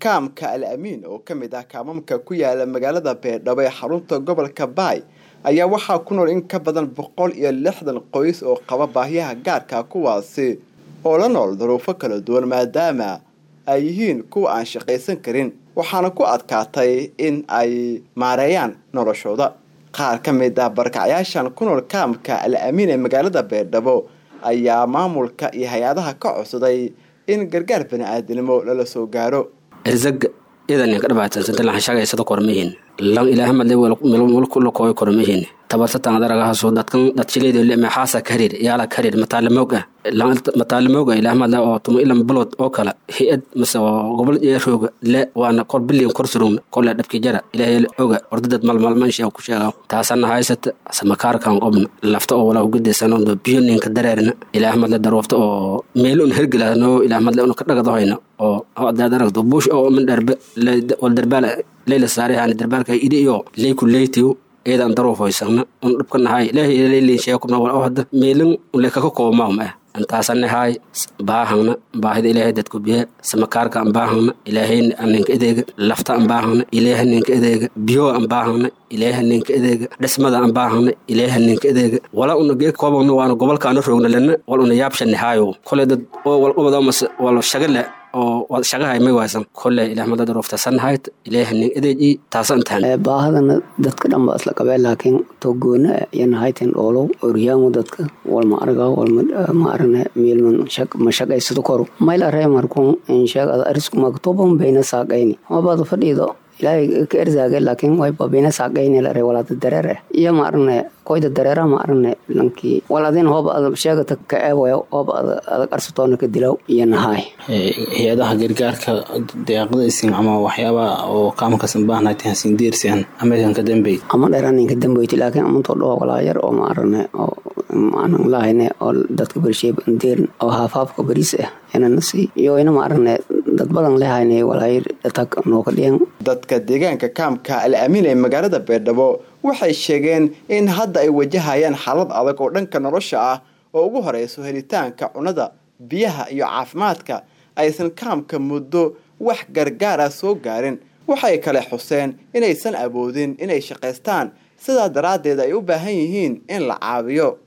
kaamka al amiin oo ka mid ah kaamamka ku yaala magaalada beerdhabo ee xarunta gobolka baay ayaa waxaa ku nool in ka badan boqol iyo lixdan qoys oo qaba baahiyaha gaarka kuwaasi oo la nool duruufo kala duwan maadaama ay yihiin kuwa aan shaqaysan karin waxaana ku adkaatay in ay maareeyaan noloshooda qaar ka mid ah barkacyaashan ku nool kaamka al amiin ee magaalada beerdhabo ayaa maamulka iyo hay-adaha ka codsaday in gargaar bani-aadinimo lala soo gaaro erzag idan ka dhibaataysanta lan shagaysada kormihin lan ilaahamadle mulkulakooy kormihin tabartatan adaragahaso dadkan dadshileyda maxaasa karir yaala karir mataalamooga mataalamooga ilaahamadle oo tuma ilan balod oo kale hay-ad mase gobol eerooga le waana kor bilyan kor surugna kole dhabki jara ilaahay oga ordadad malmalmansha ku sheega taasana haysata samakaarkan qobna lafta oo walaa ugadaysanoodo biyo ninka dareerna ilaahamadle daroofta oo meel un hergelano ilaahamadle una ka dhagadahoyna oo adaad aragto buush oo min dharbe wal darbaal leyla saarihani darbaalka idi iyo leyku leytiw eedan daruufoysagna un dhibka nahay ilaahay leylin sheekubna wal oo hadda meelin ule kaka koobmaahma ah antaasanahay baahangna baahida ilaahay dadku biya samakaarka an baahangna ilaahayna aninka edeega lafta an baahangna ilaaha ninka edeega biyo an baahangna ilaaha ninka edeega dhismada an baahangna ilaaha ninka edeega wala una gee koobagna waana gobolkaana roogna lena wal una yaabshanahaayo kole dad oo wal ubadamas wal shagale oo shagahay may waysan kole ilaahmada darooftasanahayt ilaaha nin edeeji taasantahan baahadana dadka dhan baa isla qabeen laakiin togoona yanahayten dhoolow oryaamo dadka walma arga walma arane miilman ma shaqaysado koru mayla reemarkun insheeg ada arisku magtoban bayna saaqayni mabada fadhiido ilaahay ka erzaage laakiin wayba bayna saaqayni lare walaada dareere iyo ma arane koyda dareera ma arane lankii wal adin hooba ada sheegata ka eewayo hooba ada qarsatoona ka dilaw iyo nahaay hay-adaha gargaarka deeqda isin ama waxyaaba oo kaamkasan baahnayta hasin diirsian ameerikan ka dambey ama dheeranin ka dambeyti laakiin amantoo dhaho walaa yar oo ma arane oo maanan lahayne oo dadka bersheeb deerin oo haafaafka bariis ah inanasi iyo ina ma arane dad badan lehayne walaayar datag nooga dhiyan dadka deegaanka kaamka al amiin ee magaalada beerdhabo waxay sheegeen in hadda ay wajahayaan xaalad adag oo dhanka nolosha ah oo ugu horeyso helitaanka cunada biyaha iyo caafimaadka aysan kaamka muddo wax gargaar ah soo gaarin waxay kale xuseen inaysan awoodin inay shaqaystaan sidaa daraaddeed ay u baahan yihiin in la caawiyo